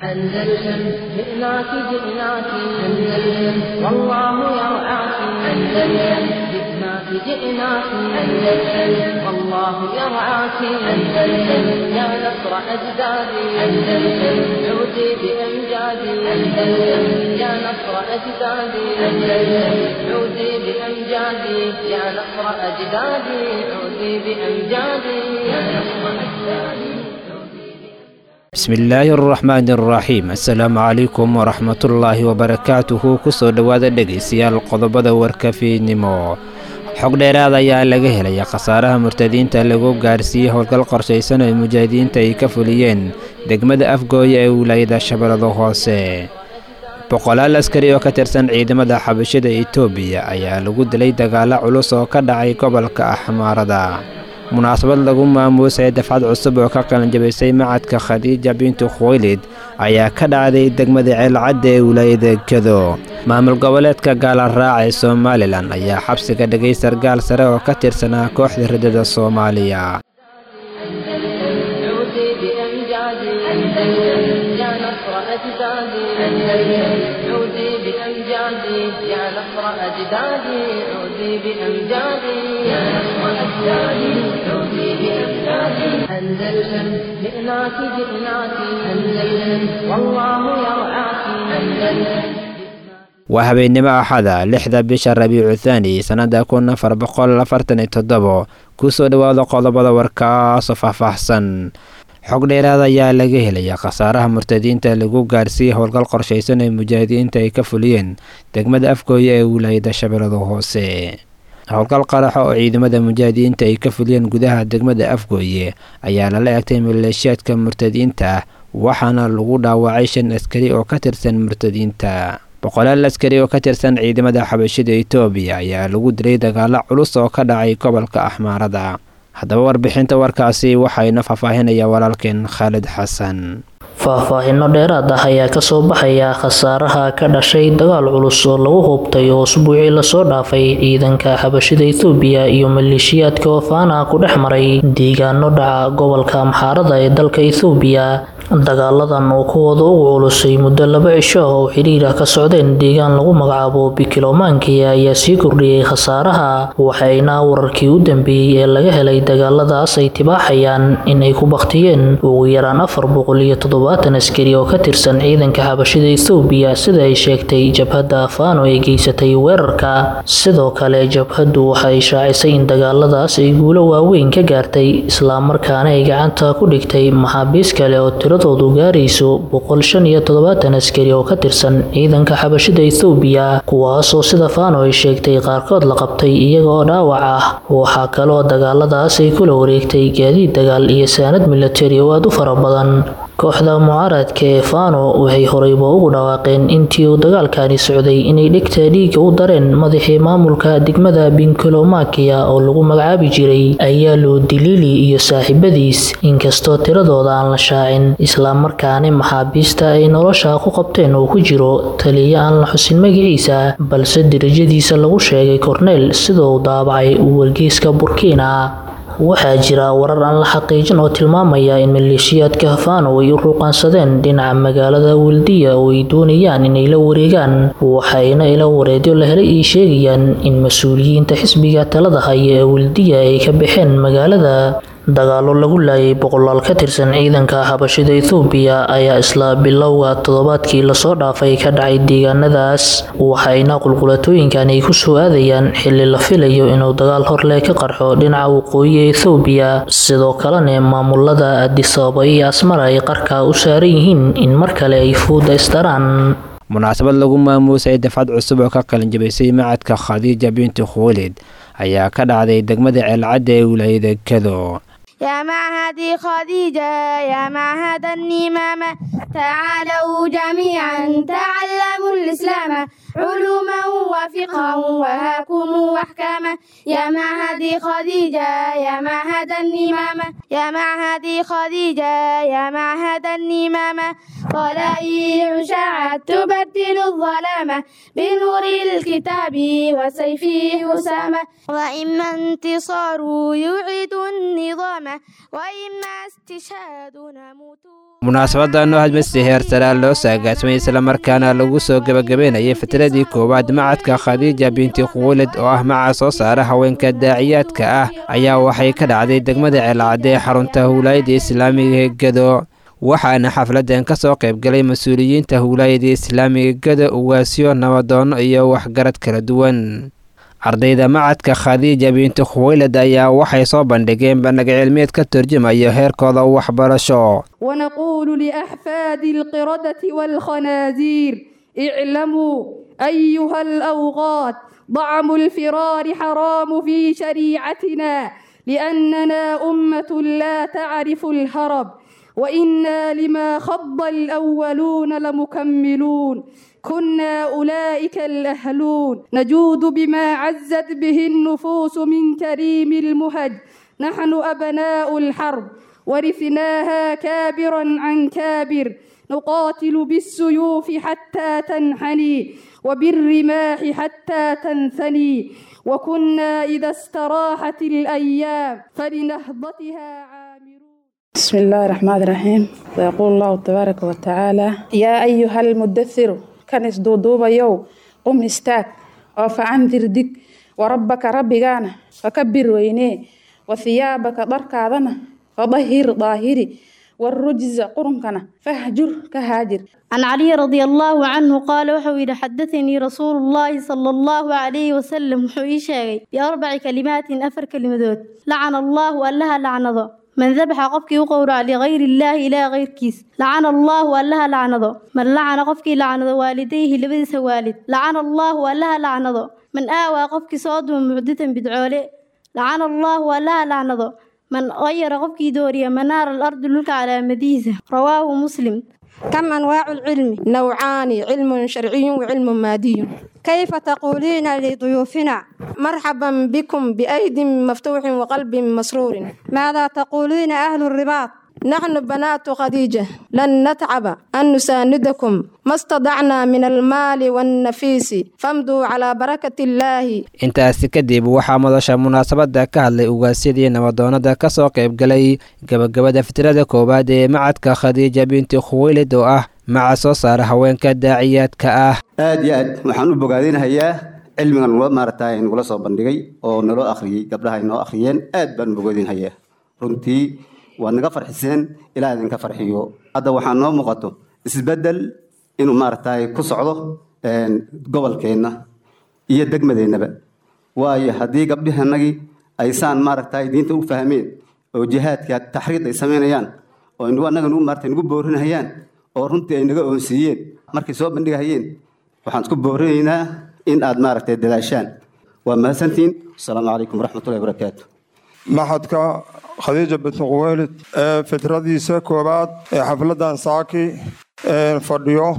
أندلسن جئناك جئناك أندلسن والله يرعاك أندلسن جئناك جئناك أندلسن والله يرعاك أندلسن يا نصر أجدادي أندلسن عودي بأمجادي أندلسن يا نصر أجدادي أندلسن عودي بأمجادي يا نصر أجدادي عودي بأمجادي يا نصر أجدادي bismillaahi araxmaani araxiim assalaamu calaykum waraxmatullaahi wabarakaatuhu kusoo dhowaada dhegaystayaal qodobada warkafiidnimo xog dheeraad ayaa laga helaya khasaaraha murtadiinta lagu gaarsiiyey howlgal qorshaysan oo mujaahidiinta ay ka fuliyeen degmada afgooya ee wilaayada shabeellada hoose boqolaal askari oo ka tirsan ciidamada xabashada etoobiya ayaa lagu dilay dagaalo culus oo ka dhacay gobolka axmaarada munaasabad lagu maamuusay dafcad cusub oo ka qalanjabaysay macadka khadiija bintu khuwaylid ayaa ka dhacday degmada ceelcadda ee wilaayada gedo maamul goboleedka gaalaraaca ee somalilan ayaa xabsiga dhigay sargaal sare oo ka tirsanaa kooxda riddada soomaaliya عودي بأمجادي أندلسن يا نصر أجدادي أندلسن عودي بأمجادي يا نصر أجدادي عودي بأمجادي يا نصر أجدادي عودي بأمجادي أندلسن جئناك جئناك أندلسن والله يرعاك أندلسن waa habeennimo axada lixda bisha rabiicu thaani sannada kun afar boqol afartan iyo toddobo kusoo dhowaada qodobada warkaasoo faahfaahsan xog dheeraad ayaa laga helaya khasaaraha murtadiinta lagu gaarsiiyey howlgal qorshaysan ee mujaahidiinta ay ka fuliyeen degmada afgooya ee wilaayada shabeellada hoose howlgal qaraxa oo ciidamada mujaahidiinta ay ka fuliyeen gudaha degmada afgooye ayaa lala egtay maleeshiyaadka murtadiinta waxaana lagu dhaawacay shan askari oo ka tirsan murtadiinta boqolaal askari oo ka tirsan ciidamada xabashida etoobiya ayaa lagu dilay dagaalo culus oo ka dhacay gobolka axmaarada haddaba warbixinta warkaasi waxayna faahfaahinaya walaalkeen khaalid xasan faahfaahinno dheeraad ah ayaa kasoo baxaya khasaaraha ka dhashay dagaal culus oo lagu hubtay oo usbuucii lasoo dhaafay ciidanka xabashida ethoobiya iyo maleeshiyaadka oofaana ku dhex maray deegaano dhaca gobolka amxaarada ee dalka ethoobiya dagaaladan oo kuwooda ugu culusay muddo laba cisho ah oo xidhiirah ka socdeen deegaan lagu magacaabo bikilomaankiya ayaa sii kordhiyey khasaaraha waxayna wararkii u dambeeyey ee laga helay dagaaladaas ay tibaaxayaan in ay ku baktiyeen ugu yaraan afar boqol iyo toddobaatan askari oo ka tirsan ciidanka xabashida ethoobiya sida ay sheegtay jabhadda afaano ee geysatay weerarka sidoo kale jabhaddu waxay shaacisay in dagaaladaas ay guulo waaweyn ka gaartay islamarkaana ay gacanta ku dhigtay maxaabiis kale oo tiradoodu gaarayso boqol shan iyo toddobaatan askari oo ka tirsan ciidanka xabashida ethoobiya kuwaasoo sida faano ay sheegtay qaarkood la qabtay iyaga oo dhaawac ah waxaa kaloo dagaaladaas ay kula wareegtay gaadiid dagaal iyo saanad milatari oo aada u fara badan kooxda mucaaradka ee fano waxay horeyba ugu dhawaaqeen intii uu dagaalkani socday inay dhegta dhiiga u dareen madaxii maamulka degmada binkolomakiya oo lagu magacaabi jiray ayaalo diliili iyo saaxiibadiis inkastoo tiradooda aan la shaacin islamarkaana maxaabiista ay nolosha ku qabteen uu ku jiro taliya aan la xusin magaciisa balse derajadiisa lagu sheegay korneyl sida uu daabacay wargeyska burkina waxaa jira warar aan la xaqiijin oo tilmaamaya in maleeshiyaadka hafano ay u ruuqaansadeen dhinaca magaalada weldiya oo ay doonayaan inay la wareegaan waxayna ila wareedyo la helay ay sheegayaan in mas-uuliyiinta xisbiga talada haya ee weldiya ay ka baxeen magaalada dagaalo lagu laayay boqolaal ka tirsan ciidanka xabashida ethoobiya ayaa isla bilowga toddobaadkii lasoo dhaafay ka dhacay deegaanadaas waxayna qulqulatooyinkan ay kusoo aadayaan xili la filayo inuu dagaal horleh ka qarxo dhinaca waqooyi ee ethoobiya sidoo kalena maamulada adisababa iyo asmara ay qarka u saaran yihiin in mar kale ay fuuda isdaraan munaasabad lagu maamuusay dafcad cusub oo ka qalinjabaysay macadka khadiija bintu khuwalid ayaa ka dhacday degmada ceelcadda ee wilaayada gedo يا معهد خديجة يا معهد النمامة تعالوا جميعا تعلموا الإسلام علوما وفقها وهاكم واحكاما يا معهد خديجة يا معهد النمامة يا معهد خديجة يا معهد النمامة طلائع شعت تبدل الظلامة بنور الكتاب وسيفه أسامة وإما انتصار يعيد النظام وإما استشهاد نموت munaasabadan oo hadmasi heer saraa loo saagaasmay islamarkaana lagu soo gebagabeynayay fitradii koowaad macadka khadiija binti khuwalid oo ah maca soo saara haweenka daaciyaadka ah ayaa waxay ka dhacday degmada ceelcadde ee xarunta howlaayada islaamiga ee gedo waxaana xafladan ka soo qaybgalay mas-uuliyiinta howlaayada islaamiga gedo uwaasyo nabadoonno iyo waxgarad kala duwan ardayda macadka khadiija binti khuwaylad ayaa waxay soo bandhigeen bandhig cilmiyeed ka turjumayo heerkooda waxbarasho ونقول لأحفاد القردة والخنازير اعلموا أيها الأوغاد ضعم الفرار حرام في شريعتنا لأننا أمة لا تعرف الهرب وإنا لما خض الأولون لمكملون كنا أولئك الأهلون نجود بما عزت به النفوس من كريم المهج نحن أبناء الحرب ورثناها كابرا عن كابر نقاتل بالسيوف حتى تنحني وبالرماح حتى تنثني وكنا إذا استراحت الأيام فلنهضتها عامرون بسم الله الرحمن الرحيم ويقول الله تبارك وتعالى يا أيها المدثر كنس دودوبا يو قم استاك وفعنذر دك وربك ربكانا فكبر وينيه وثيابك ضركاذنا فظهر ظاهري والرجز قرنكنا فاهجر كهاجر عن علي رضي الله عنه قال وحوي حدثني رسول الله صلى الله عليه وسلم وحوي شاغي بأربع كلمات أفر كلمات لعن الله ألها لعنظه من ذبح قفك وقورع لغير الله إلى غير كيس لعن الله ألها لعنظه من لعن قفك لعن والديه لبدس والد لعن الله ألها لعنظه من آوى قفك صاد معدة بدعوله لعن الله ألها لعنظه من غير قفك دوريا منار الأرض لك على مديزة رواه مسلم كم أنواع العلم؟ نوعان علم شرعي وعلم مادي كيف تقولين لضيوفنا مرحبا بكم بأيد مفتوح وقلب مسرور ماذا تقولين أهل الرباط نحن بنات خديجة لن نتعب أن نساندكم ما استطعنا من المال والنفيس فامضوا على بركة الله intaasi kadib waxaa madasha munaasabada ka hadlay ugaasyadii nabadoonada ka soo qaybgalay gabagabada fitrada koowaad ee macadka khadiija binti khuwaylid oo ah maca soo saara haweenka daaciyaadka ah aad iyo aad waxaan u bogaadinahayaa cilmigan nula maaragtay nagula soo bandhigay oo naloo akhriyey gabdhaha ay noo akhriyeen aad baan u bogaadinhayaa runtii waad naga farxiseen ilaa idinka farxiyo hadda waxaa noo muuqato isbeddel inuu maaragtay ku socdo gobolkeenna iyo degmadeennaba waayo haddii gabdhihanagii aysaan maaragtay diinta u fahmeen oo jihaadka taxriid ay samaynayaan oo inagu annaga nagu maaragtay nagu boorinahayaan oo runtii ay naga oonsiiyeen markay soo bandhigahayeen waxaan isku boorinaynaa in aad maaragtay dadaashaan waa mahadsantihiin asalaamu calaykum waraxmatullahi wabarakaatu maxadka khadiija binti quweylid ee fitradiisa koowaad ee xafladan saaki fadhiyo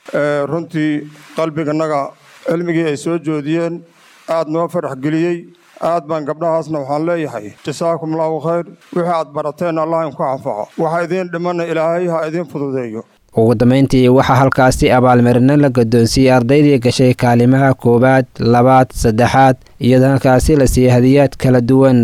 runtii qalbiganaga cilmigii ay soo joodiyeen aad noo farax geliyey aad baan gabdhahaasna waxaan leeyahay jasaakum allahu khayr wixii aad barateen allah inku anfaco waxa idiin dhimana ilaahay ha idiin fududeeyo ugu dambeyntii waxaa halkaasi abaalmarino la guddoonsiiyey ardaydii gashay kaalimaha koowaad labaad saddexaad iyadoo halkaasi la siiyey hadiyaad kala duwan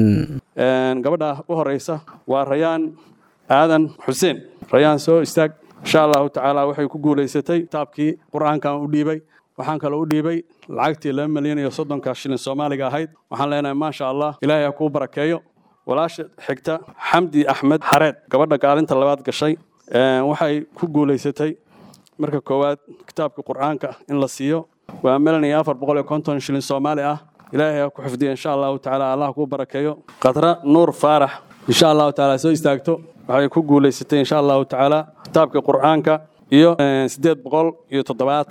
gabadha u horeysa waa rayaan aadan xuseen rayaan soo istaag insha allahu tacaala waxay ku guulaysatay kitaabkii qur-aankan u dhiibay waxaan kaloo u dhiibay lacagtii laba milyan iyo soddonka shilin soomaaliga ahayd waxaan leenahay maasha allah ilaahay ha kuu barakeeyo walaasha xigta xamdi axmed xareed gabadha kaalinta labaad gashay waxay ku guulaysatay marka koowaad kitaabka qur-aanka in la siiyo waa milan iyo afar boqol iyo konton shilin soomaali ah ilaahay ha ku xifdiya insha allahu tacaala allah kuu barakeeyo khadra nuur faarax insha allahu tacaala soo istaagto waxay ku guulaysatay insha allahu tacaala kitaabka qur-aanka iyo siddeed boqol iyo toddobaatan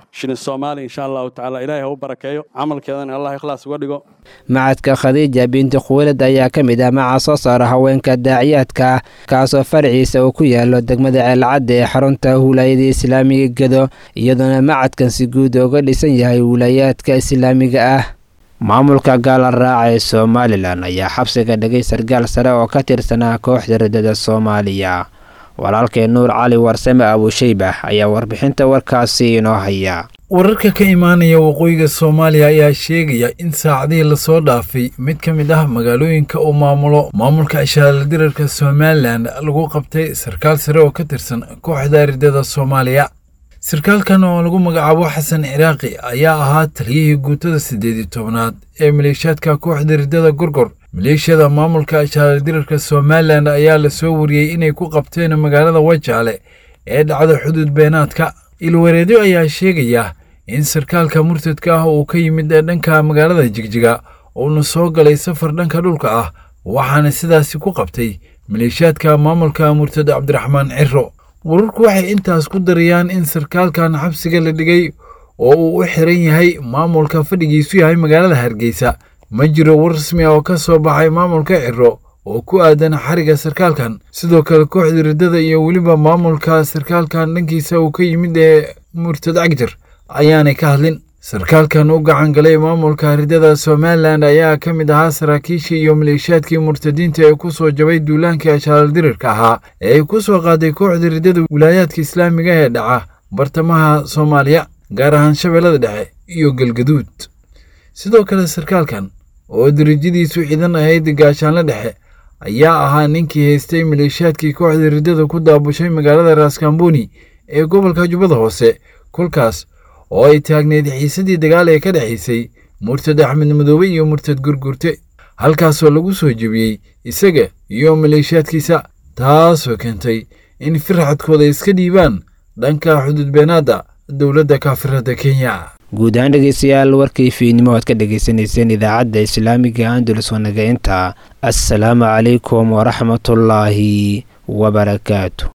shilin soomaali insha allahu tacaala ilaahay ha u barakeeyo camalkeedana allah ikhlaas uga dhigo macadka khadiija binti khuwilad ayaa ka mid ah maca soo saara haweenka daaciyaadka kaasoo farciisa uu ku yaalo degmada ceelcadda ee xarunta wilaayada islaamiga gedo iyadoona macadkan si guud uga dhisan yahay wilaayaadka islaamiga ah maamulka gaala raaca ee somalilan ayaa xabsiga dhigay sargaal sare oo ka tirsanaa kooxda riddada soomaaliya walaalkee nuur cali warsame abushaybax ayaa warbixinta warkaasi inoo haya wararka ka imaanaya waqooyiga soomaaliya ayaa sheegaya in saacadihii lasoo dhaafay mid ka mid ah magaalooyinka uu maamulo maamulka ishaaldirarka somalilan lagu qabtay sarkaal sare oo ka tirsan kooxda riddada soomaaliya sarkaalkan oo lagu magacaabo xasan ciraaqi ayaa ahaa taliyihii guutada siddeed iyo tobnaad ee maleeshiyaadka kooxda riddada gorgor maleeshiyada maamulka ishaaldirarka somalilan ayaa lasoo wariyey inay ku qabteen magaalada wajaale ee dhacda xuduud beenaadka ilwareedyo ayaa sheegaya in sarkaalka murtadka ah uu ka yimid dhanka magaalada jigjiga uuna soo galay safar dhanka dhulka ah waxaana sidaasi ku qabtay maleeshiyaadka maamulka murtad cabdiraxmaan ciro wararku waxay intaas ku darayaan in sarkaalkan xabsiga la dhigay oo uu u xiran yahay maamulka fadhigiisu yahay magaalada hargeysa ma jiro war rasmi ah oo ka soo baxay maamulka ciro oo ku aadan xariga sarkaalkan sidoo kale kooxda riddada iyo weliba maamulka sarkaalkan dhankiisa uu ka yimid ee murtad cagjar ayaanay ka hadlin sarkaalkan u gacan galay maamulka riddada somalilan ayaa ka mid ahaa saraakiishii iyo maleeshiyaadkii murtadiinta ee ku soo jabay duulaanka ashaaldirirka ahaa ee ay ku soo qaaday kooxda riddada wilaayaadka islaamiga ee dhaca bartamaha soomaaliya gaar ahaan shabeellada dhexe iyo galgaduud sidoo kale sarkaalkan oo darajadiisu ciidan ahayd gaashaanle dhexe ayaa ahaa ninkii haystay maleeshiyaadkii kooxda riddada ku daabushay magaalada raaskambooni ee gobolka jubbada hoose kolkaas oo ay taagneyd xiisadii dagaal ee ka dhexaysay murtad axmed madoobe iyo murtad gurgurte halkaasoo lagu soo jebiyey isaga iyo maleeshiyaadkiisa taasoo keentay in firxadkooda iska dhiibaan dhanka xuduudbeenaadda dowladda kaafirada kenya guud ahaan dhegeystayaal warkii fiidnimo aad ka dhagaysanayseen idaacadda islaamiga andalus wanaga inta assalaamu calaykum waraxmatullaahi wabarakaatu